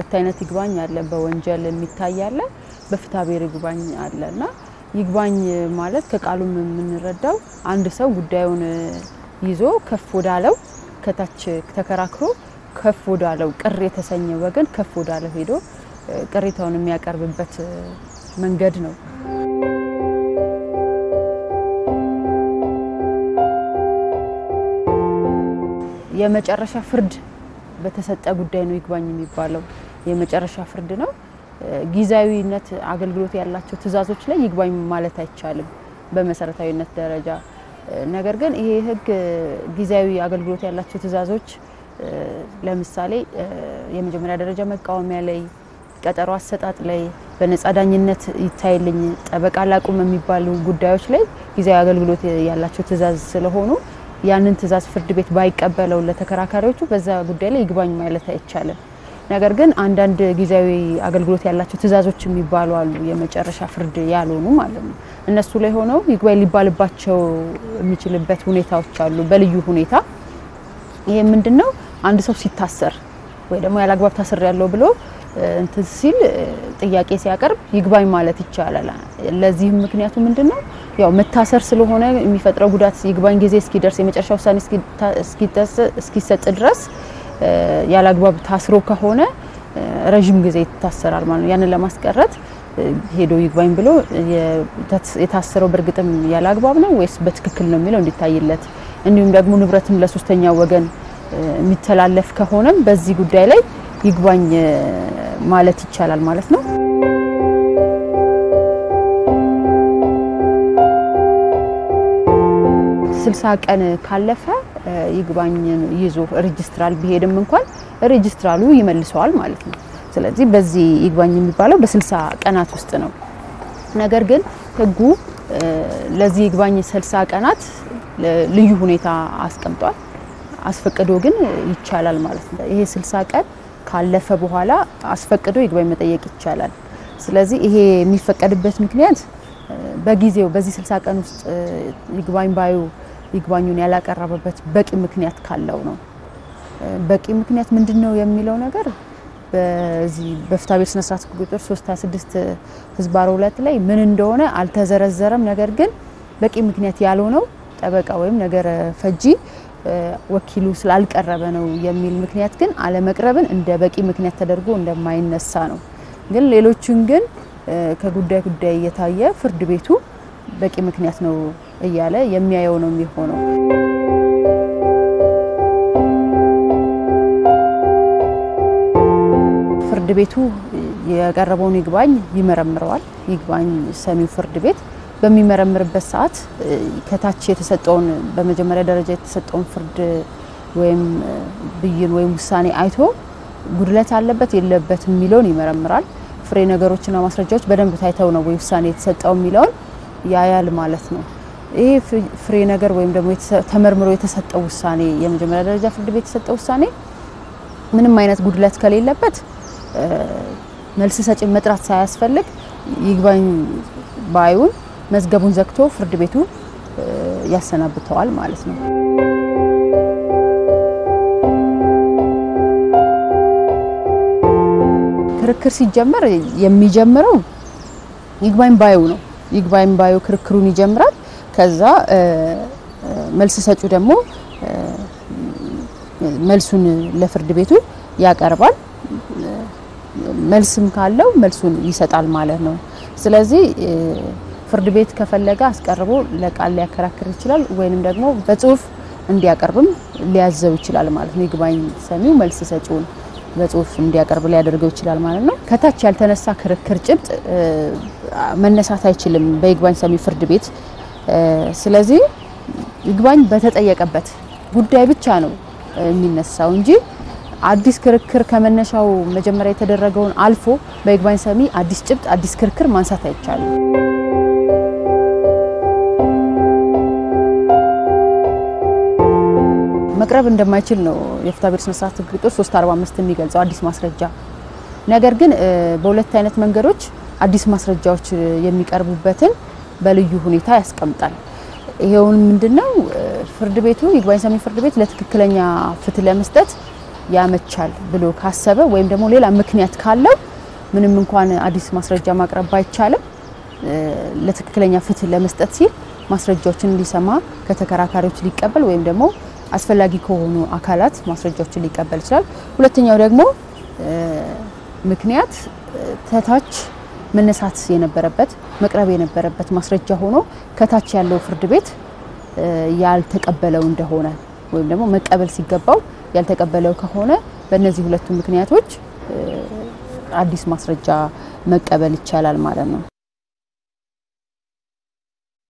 ሁለት አይነት ይግባኝ አለ። በወንጀል የሚታይ አለ፣ በፍትሐ ብሔር ይግባኝ አለ እና ይግባኝ ማለት ከቃሉም የምንረዳው አንድ ሰው ጉዳዩን ይዞ ከፍ ወዳለው ከታች ተከራክሮ ከፍ ወዳለው ቅር የተሰኘ ወገን ከፍ ወዳለው ሄዶ ቅሬታውን የሚያቀርብበት መንገድ ነው። የመጨረሻ ፍርድ በተሰጠ ጉዳይ ነው ይግባኝ የሚባለው። የመጨረሻ ፍርድ ነው። ጊዜያዊነት አገልግሎት ያላቸው ትዕዛዞች ላይ ይግባኝ ማለት አይቻልም በመሰረታዊነት ደረጃ። ነገር ግን ይሄ ሕግ ጊዜያዊ አገልግሎት ያላቸው ትዕዛዞች ለምሳሌ የመጀመሪያ ደረጃ መቃወሚያ ላይ፣ ቀጠሮ አሰጣጥ ላይ፣ በነጻ ዳኝነት ይታይልኝ፣ ጠበቃ ላቁም የሚባሉ ጉዳዮች ላይ ጊዜያዊ አገልግሎት ያላቸው ትዕዛዝ ስለሆኑ ያንን ትዕዛዝ ፍርድ ቤት ባይቀበለው ለተከራካሪዎቹ በዛ ጉዳይ ላይ ይግባኝ ማለት አይቻልም። ነገር ግን አንዳንድ ጊዜያዊ አገልግሎት ያላቸው ትዕዛዞች የሚባሉ አሉ፣ የመጨረሻ ፍርድ ያልሆኑ ማለት ነው። እነሱ ላይ ሆነው ይግባኝ ሊባልባቸው የሚችልበት ሁኔታዎች አሉ፣ በልዩ ሁኔታ። ይሄ ምንድን ነው? አንድ ሰው ሲታሰር ወይ ደግሞ ያለአግባብ ታስር ያለው ብሎ እንትን ሲል ጥያቄ ሲያቀርብ ይግባኝ ማለት ይቻላል። ለዚህም ምክንያቱ ምንድን ነው? ያው መታሰር ስለሆነ የሚፈጥረው ጉዳት ይግባኝ ጊዜ እስኪደርስ የመጨረሻ ውሳኔ እስኪሰጥ ድረስ ያለአግባብ ታስሮ ከሆነ ረዥም ጊዜ ይታሰራል ማለት ነው። ያንን ለማስቀረት ሄዶ ይግባኝ ብሎ የታሰረው በእርግጥም ያለ አግባብ ነው ወይስ በትክክል ነው የሚለው እንዲታይለት፣ እንዲሁም ደግሞ ንብረትም ለሶስተኛ ወገን የሚተላለፍ ከሆነም በዚህ ጉዳይ ላይ ይግባኝ ማለት ይቻላል ማለት ነው። ስልሳ ቀን ካለፈ ይግባኝ ይዞ ሬጅስትራል ቢሄድም እንኳን ሬጅስትራሉ ይመልሰዋል ማለት ነው። ስለዚህ በዚህ ይግባኝ የሚባለው በስልሳ ቀናት ውስጥ ነው። ነገር ግን ሕጉ ለዚህ ይግባኝ ስልሳ ቀናት ልዩ ሁኔታ አስቀምጧል። አስፈቅዶ ግን ይቻላል ማለት ነው። ይሄ ስልሳ ቀን ካለፈ በኋላ አስፈቅዶ ይግባኝ መጠየቅ ይቻላል። ስለዚህ ይሄ የሚፈቀድበት ምክንያት በጊዜው በዚህ ስልሳ ቀን ውስጥ ይግባኝ ባዩ ይግባኙን ያላቀረበበት በቂ ምክንያት ካለው ነው። በቂ ምክንያት ምንድን ነው የሚለው ነገር በዚህ በፍትሐ ብሔር ስነ ስርዓት ቁጥር 326 ህዝባር ሁለት ላይ ምን እንደሆነ አልተዘረዘረም። ነገር ግን በቂ ምክንያት ያልሆነው ጠበቃ ወይም ነገረ ፈጂ ወኪሉ ስላልቀረበ ነው የሚል ምክንያት ግን አለመቅረብን እንደ በቂ ምክንያት ተደርጎ እንደማይነሳ ነው። ግን ሌሎችን ግን ከጉዳይ ጉዳይ እየታየ ፍርድ ቤቱ በቂ ምክንያት ነው እያለ የሚያየው ነው የሚሆነው። ፍርድ ቤቱ የቀረበውን ይግባኝ ይመረምረዋል። ይግባኝ ሰሚው ፍርድ ቤት በሚመረምርበት ሰዓት ከታች የተሰጠውን በመጀመሪያ ደረጃ የተሰጠውን ፍርድ ወይም ብይን ወይም ውሳኔ አይቶ ጉድለት አለበት የለበት የሚለውን ይመረምራል። ፍሬ ነገሮችና ማስረጃዎች በደንብ ታይተው ነው ወይ ውሳኔ የተሰጠው የሚለውን ያያል ማለት ነው። ይሄ ፍሬ ነገር ወይም ደግሞ ተመርምሮ የተሰጠው ውሳኔ የመጀመሪያ ደረጃ ፍርድ ቤት የተሰጠው ውሳኔ ምንም አይነት ጉድለት ከሌለበት መልስ ሰጪ መጥራት ሳያስፈልግ ይግባኝ ባዩን መዝገቡን ዘግቶ ፍርድ ቤቱ ያሰናብተዋል ማለት ነው። ክርክር ሲጀመር የሚጀምረው ይግባኝ ባዩ ነው። ይግባኝ ባዩ ክርክሩን ይጀምራል። ከዛ መልስ ሰጩ ደግሞ መልሱን ለፍርድ ቤቱ ያቀርባል። መልስም ካለው መልሱን ይሰጣል ማለት ነው። ስለዚህ ፍርድ ቤት ከፈለገ አስቀርቦ ለቃል ሊያከራክር ይችላል፣ ወይንም ደግሞ በጽሁፍ እንዲያቀርብም ሊያዘው ይችላል ማለት ነው። ይግባኝ ሰሚው መልስ ሰጪውን በጽሁፍ እንዲያቀርብ ሊያደርገው ይችላል ማለት ነው። ከታች ያልተነሳ ክርክር ጭብጥ መነሳት አይችልም በይግባኝ ሰሚ ፍርድ ቤት። ስለዚህ ይግባኝ በተጠየቀበት ጉዳይ ብቻ ነው የሚነሳው እንጂ አዲስ ክርክር ከመነሻው መጀመሪያ የተደረገውን አልፎ በይግባኝ ሰሚ አዲስ ጭብጥ አዲስ ክርክር ማንሳት አይቻልም። መቅረብ እንደማይችል ነው የፍትሐ ብሔር ስነ ስርዓት ሕግ ቁጥር 345 የሚገልጸው አዲስ ማስረጃ። ነገር ግን በሁለት አይነት መንገዶች አዲስ ማስረጃዎች የሚቀርቡበትን በልዩ ሁኔታ ያስቀምጣል። ይሄውን ምንድነው ፍርድ ቤቱ ይግባኝ ሰሚ ፍርድ ቤት ለትክክለኛ ፍትህ ለመስጠት ያመቻል ብሎ ካሰበ ወይም ደግሞ ሌላ ምክንያት ካለው ምንም እንኳን አዲስ ማስረጃ ማቅረብ ባይቻልም ለትክክለኛ ፍትህ ለመስጠት ሲል ማስረጃዎችን ሊሰማ ከተከራካሪዎች ሊቀበል ወይም ደግሞ አስፈላጊ ከሆኑ አካላት ማስረጃዎችን ሊቀበል ይችላል። ሁለተኛው ደግሞ ምክንያት ከታች መነሳት የነበረበት መቅረብ የነበረበት ማስረጃ ሆኖ ከታች ያለው ፍርድ ቤት ያልተቀበለው እንደሆነ ወይም ደግሞ መቀበል ሲገባው ያልተቀበለው ከሆነ በእነዚህ ሁለቱ ምክንያቶች አዲስ ማስረጃ መቀበል ይቻላል ማለት ነው።